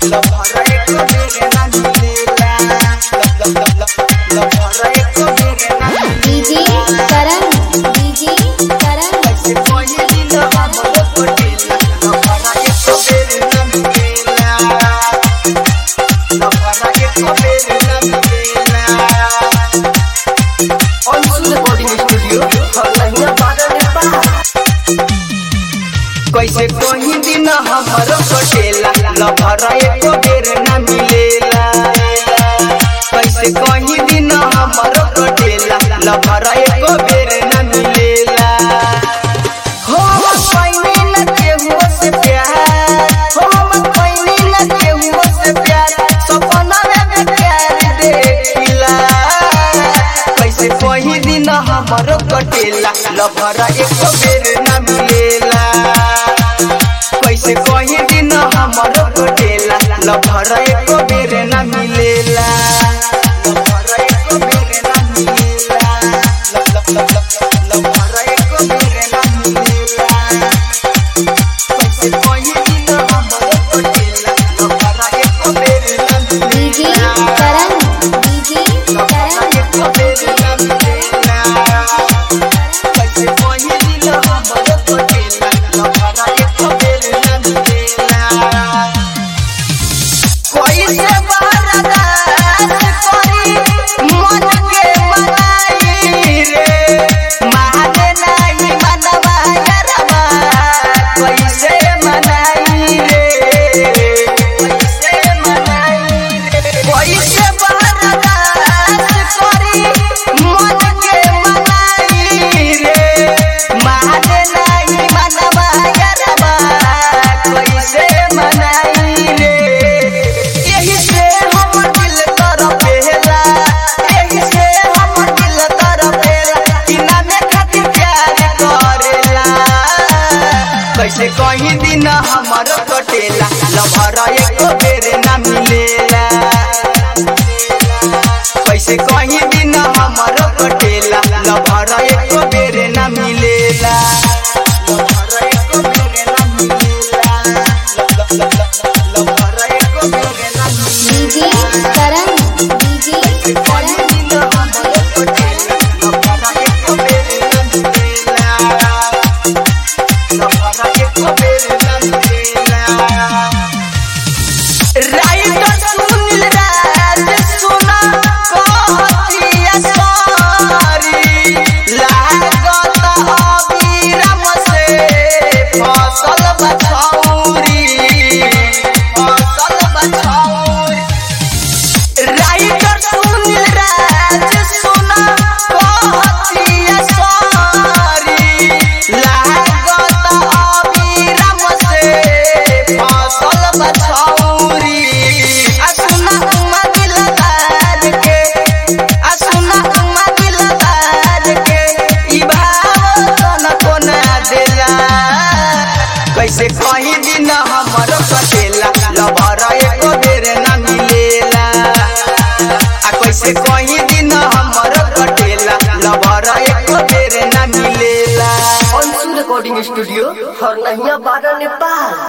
लभरा एको बेर ना मिलेला लब लब लब लभरा एको बेर ना डीजे करण डीजे करण कैसे कोई दिन हमरो पटेला लभरा एको बेर ना मिलेला लभरा एको बेर ना मिलेला अंशु रिकॉर्डिंग स्टूडियो हरलहिया बाजा नेपाल कैसे कोई दिन हमरो पटेला लभरा एको बेर ना मिलेला कैसे कोई दिन हमरो पटेला लभरा एको बेर ना मिलेला हो पैनी न केहू से प्यार हो पैनी न केहू से प्यार सपना में प्यार देखिला कैसे कोई दिन हमरो कटेला लभरा एको बेर ना मिलेला कैसे कोई दिन हमरो कटेला लभरा एको बेर ना मिलेला लभरा एको बेर ना मिलेला लब लब लब लब लभरा एको बेर ना मिलेला कैसे कोई दिन हमरो कटेला लभरा एको बेर ना डीजे मिलेला करण डीजे करण कैसे मनाई रे कैसे मनाई रे कैसे बरदाश्त करी मन के मनाई रे मान नहीं मनवा गरबा कैसे मनाई रे यही से हम दिल कर पेला यही से हम दिल कर पेला बिना में खातिर प्यार करेला कैसे कहीं दिन हमर कटेला लभरा एको बेर ना मिलेला कैसे कहीं दिन हमर कटेला लभरा एको बेर ना मिलेला लभरा एको बेर ना मिलेला लब लब लब लब लभरा एको बेर ना डीजे मिलेला करण डीजे कैसे कहीं करण दिन हमर कटेला लभरा एको बेर ना मिलेला लभरा एको बेर ना मिलेला राइटर सुनील राज सुना कहतिया सॉरी लागत अबीरम से फसल बछौरी फसल बछौरी राइटर सुनील राज सुना कहतिया सॉरी लागत अबीरम से फसल बछौरी आ सुना उमा दिलदार के आ सुना उमा दिलदार के ई भाव तना कोना देला कैसे कहीं दिन हमर कटेला लभरा एको बेर ना मिलेला आ कैसे कहीं दिन हमर कटेला लभरा एको बेर ना मिलेला अंशु रिकॉर्डिंग स्टूडियो हरनहिया बारा नेपाल